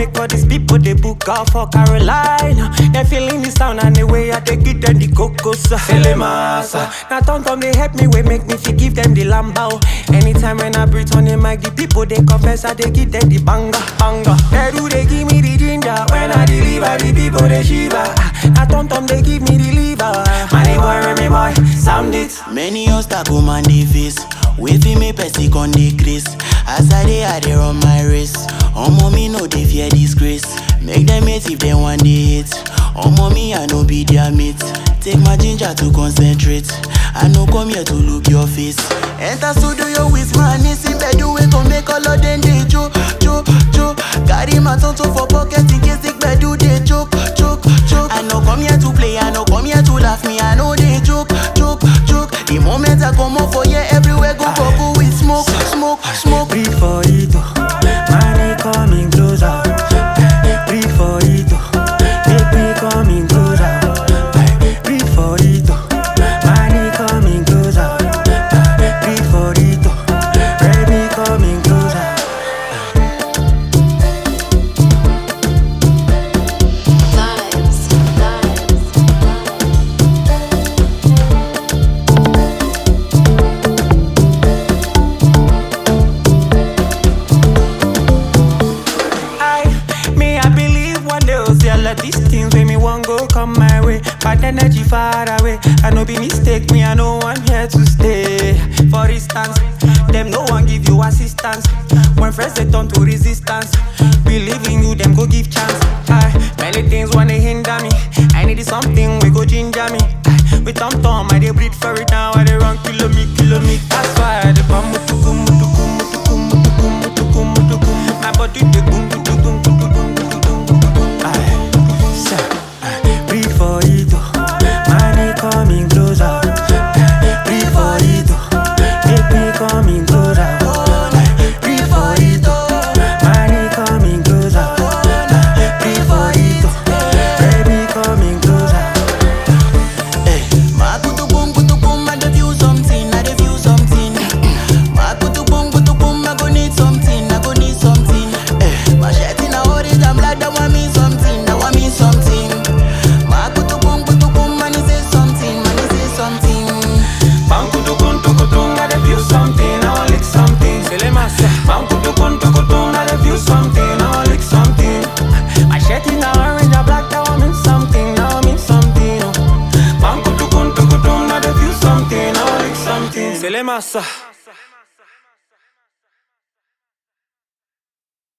make all these people they book out for Carolina. They feeling the sound and the way I take it them the cocos. Felemasa. Now Tom Tom they help me, we make me feel give them the lambao. Anytime when I breathe on the mic, the people they confess I they give them the banga, banga. They do they give me the ginger when I deliver the people they shiver. Now Tom Tom they give me the liver. Money boy, Remy boy, sound it. Many obstacle man dey face, wey fit make person con decrease. As I dey, I dey run my race. Omo me no dey fear disgrace. Make them hate if they want dey hate. Omo me I no be their mate. Take my ginger to concentrate. I no come here to look your face. Enter studio with my niece in bed, we gon make all of them dey jo jo jo. Carry my tonto for pocket in case the gbedu dey choke choke choke. I no come here to play, I no come here to laugh me, I no dey joke joke joke. The moment I come out for here, everywhere go bubble with smoke smoke smoke. Breathe for it, oh. money coming closer. Breathe for it, oh. make me coming closer. Breathe for it, oh. money coming closer. Breathe for it, oh. baby coming closer. Vibes, vibes. I, me, I believe one day I'll see all of these things when me want go come my way. But energy far away. I know be mistake me, I know one here to stay. For instance, them no one give you assistance. When friends they turn to resistance. Believe in you, them go give chance. I, many things wanna hinder me. I need something we go ginger me. I, with tom tom, I they breathe for it now. I they run kilo me, kilo me. That's why I dey bum mutuku mutuku mutuku mutuku mutuku mutuku. My body dey boom boom boom boom boom boom boom boom boom boom. Aye, sir, aye. Breathe for it, oh. money coming closer. Breathe for it, oh. make me coming closer. Breathe for it, oh. money coming closer. Breathe for it, oh. baby coming closer. Eh, ma kutu boom kutu boom, I dey feel something, I dey feel something. Ma kutu boom kutu boom, I go need something, I go need something. Eh, my shirt in a orange and black, that want me something, that want me something. Ma kutu boom kutu boom, man, he say something, man, he say something. Bam kutu kun tu kutu, I dey feel something, I want lick something. Selemasa. Bam kutu kun tu kutu, I dey feel something, I want lick something. My shirt is now orange and black, that want mean something, that want mean something. oh. Bam kutu kun tu kutu, I dey feel something, I want lick something. Selemasa.